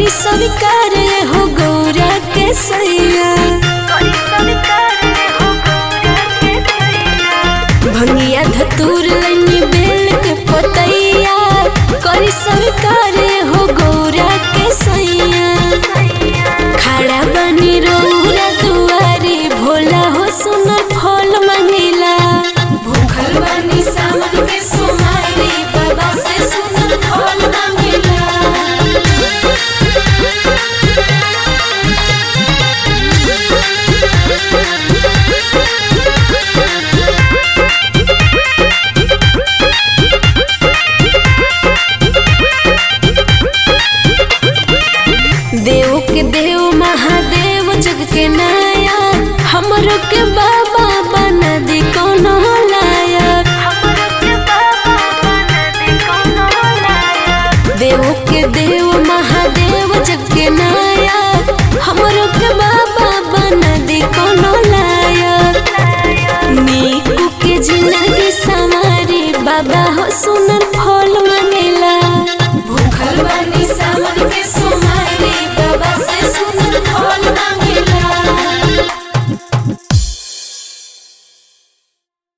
स्वीकार हो गौरा के सैया भंगिया धतूर लैनी बेल के पतैया करी स्वीकार हो गौरा के सैया खड़ा बनी रौरा दुआरी भोला हो सुनर फल मंगिला भूखल बनी सावन के सोमारी बाबा से सुनर फल मंगिला देव के देव महादेव जग के नाया हमरो के बाबा बना दी कोनो लायक देव के देव महादेव जग के नाया हमरो के बाबा बना दी कोनो लायक नीकू के जिंदगी संवारी बाबा हो सुनर फल मंगेला भूखल बानी सावन के सोमा